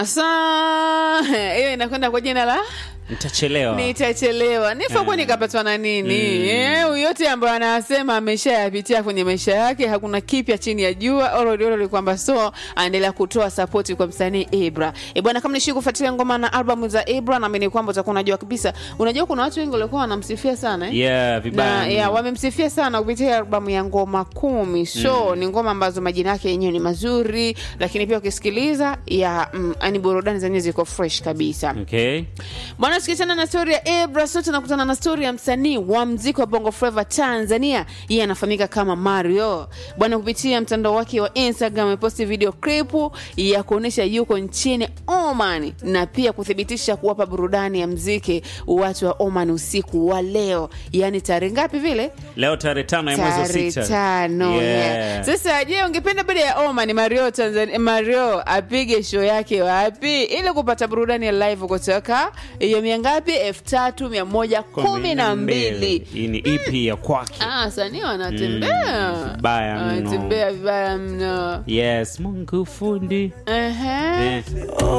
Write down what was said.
Sa hiyo inakwenda kwa jina la Nitachelewa. nitachelewa nifakuwa nikapatwa na nini Eh, yote ambayo anasema ameshayapitia kwenye maisha yake hakuna kipya chini ya jua ololiololi kwamba so aendelea kutoa sapoti kwa msanii ibra e bwana kama nishi kufuatilia ngoma na albamu za ibra naamini kwamba utakuwa unajua kabisa unajua kuna watu wengi walikuwa wanamsifia sana eh? Yeah, vibaya na mno. ya, wamemsifia sana kupitia albamu ya ngoma kumi so ni ngoma ambazo majina yake yenyewe ni mazuri lakini pia ukisikiliza ya mm, ani burudani zenyewe ziko fresh kabisa Okay. bwana tukiachana na stori ya Ebra sote tunakutana na stori ya msanii wa mziki wa Bongo Flava Tanzania. Yeye anafahamika kama Mario. Bwana, kupitia mtandao wake wa Instagram ameposti video clip ya kuonyesha yuko nchini Oman na pia kuthibitisha kuwapa burudani ya mziki watu wa Oman usiku wa leo, yaani tarehe ngapi vile? Leo tarehe tano ya mwezi wa tarehe sita. tano Yeah. yeah. Sasa je, ungependa baada ya Oman Mario Tanzania, Mario apige show yake wapi ili kupata burudani ya live kutoka hiyo mia ngapi? elfu tatu mia moja kumi na mbili. Hii ni EP ya kwake. Ah, sanii wanatembea Mm, vibaya mno. wanatembea vibaya mno. Yes, Mungu fundi. Ehe. Eh.